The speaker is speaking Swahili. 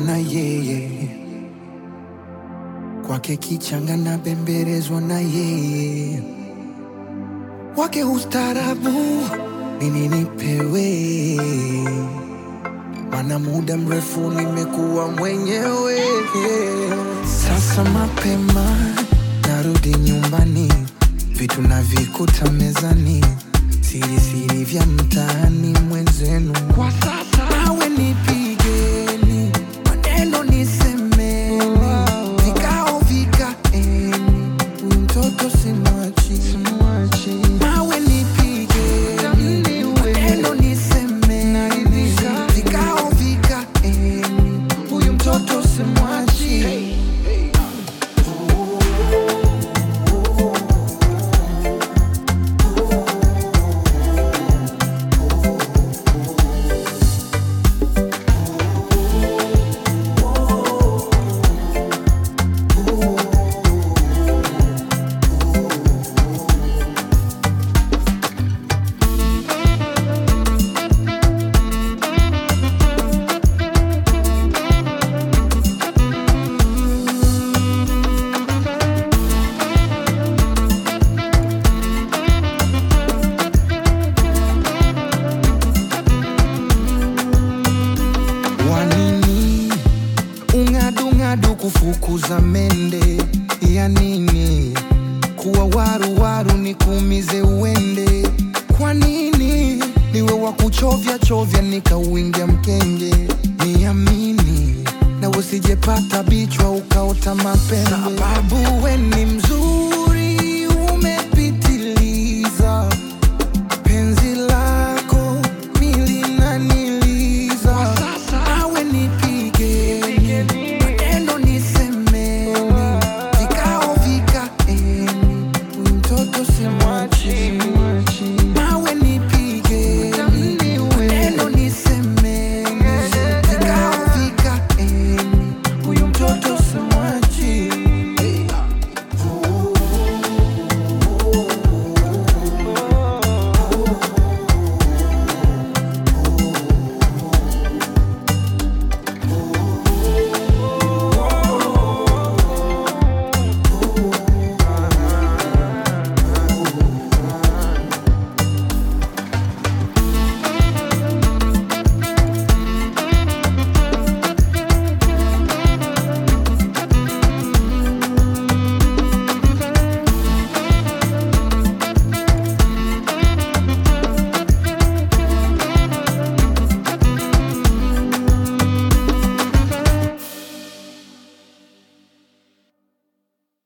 na yeye, kwake kichanga na bembelezwa na yeye, wake ustarabu nini nipewe, mana muda mrefu nimekuwa mwenyewe. Sasa mapema narudi nyumbani, vitu navikuta mezani, siri siri vya mtaani mwenzenu. Kwa sasa nawe nipigeni, maneno nisemeni, vikao vikaeni, huyu mtoto simwachi, simwachi. Nawe nipigeni, maneno nisemeni, vikao vikaeni, huyu mtoto simwachi. Wanini ung'adung'adu kufukuza mende ya nini? Kuwa waru waru ni kuumize uende. Kwa nini niwe wa kuchovya chovya nikauingia mkenge? Niamini na usijepata bichwa ukaota mapembe.